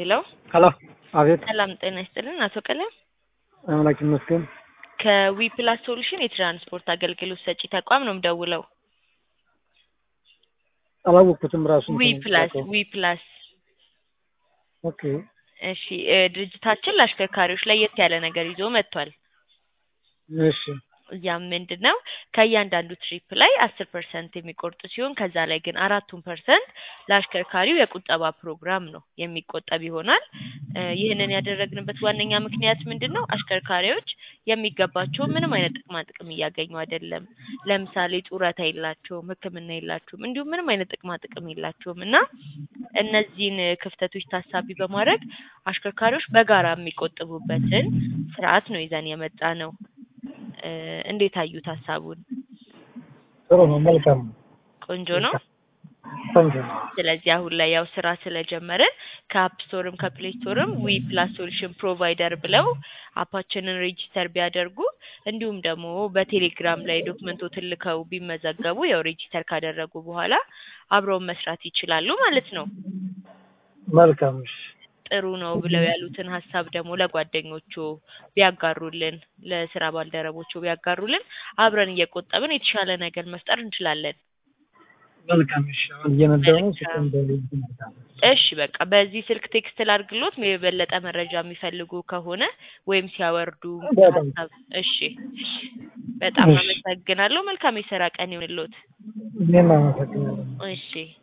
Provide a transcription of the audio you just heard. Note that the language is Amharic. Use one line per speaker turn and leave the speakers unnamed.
ሄሎ
ሄሎ አቤት
ሰላም ጤና ይስጥልን አቶ ቀለም
አምላክ ይመስገን
ከዊ ፕላስ ሶሉሽን የትራንስፖርት አገልግሎት ሰጪ ተቋም ነው የምደውለው
አላወቅኩትም ራሱ
ዊ ፕላስ ዊ ፕላስ
ኦኬ
እሺ እ ድርጅታችን ለአሽከርካሪዎች ለየት ያለ ነገር ይዞ መጥቷል
እሺ
ያም ምንድን ነው ከእያንዳንዱ ትሪፕ ላይ አስር ፐርሰንት የሚቆርጡ ሲሆን ከዛ ላይ ግን አራቱን ፐርሰንት ለአሽከርካሪው የቁጠባ ፕሮግራም ነው የሚቆጠብ ይሆናል እ ይህንን ያደረግንበት ዋነኛ ምክንያት ምንድን ነው አሽከርካሪዎች የሚገባቸውን ምንም አይነት ጥቅማ ጥቅም እያገኙ አይደለም ለምሳሌ ጡረታ የላቸውም ህክምና የላቸውም እንዲሁም ምንም አይነት ጥቅማ ጥቅም የላቸውም እና እነዚህን ክፍተቶች ታሳቢ በማድረግ አሽከርካሪዎች በጋራ የሚቆጥቡበትን ስርዓት ነው ይዘን የመጣ ነው እ እንዴት አዩት ሀሳቡን
ጥሩ ነው መልካም ነው
ቆንጆ ነው
ቆንጆ ነው
ስለዚህ አሁን ላይ ያው ስራ ስለጀመርን ከአፕ ስቶርም ከፕሌይ ስቶርም ዊ ፕላስ ሶሉሽን ፕሮቫይደር ብለው አፓችንን ሬጂስተር ቢያደርጉ እንዲሁም ደግሞ በቴሌግራም ላይ ዶክመንቶትን ልከው ቢመዘገቡ ያው ሬጂስተር ካደረጉ በኋላ አብረውን መስራት ይችላሉ ማለት ነው
መልካም እሺ
ጥሩ ነው ብለው ያሉትን ሀሳብ ደግሞ ለጓደኞቹ ቢያጋሩልን ለስራ ባልደረቦቹ ቢያጋሩልን አብረን እየቆጠብን የተሻለ ነገር መፍጠር እንችላለን
መልካም እሺ አሁን እየነዳሁ ነው
መልካም።
ስልኩን
እሺ በቃ በዚህ ስልክ ቴክስት ላድርግሎት የበለጠ መረጃ የሚፈልጉ ከሆነ ወይም ሲያወርዱ
በጣም
ሀሳብ እሺ እሺ በጣም
እሺ።
አመሰግናለሁ መልካም የስራ ቀን ይሁንልዎት
እኔም አመሰግናለሁ
እሺ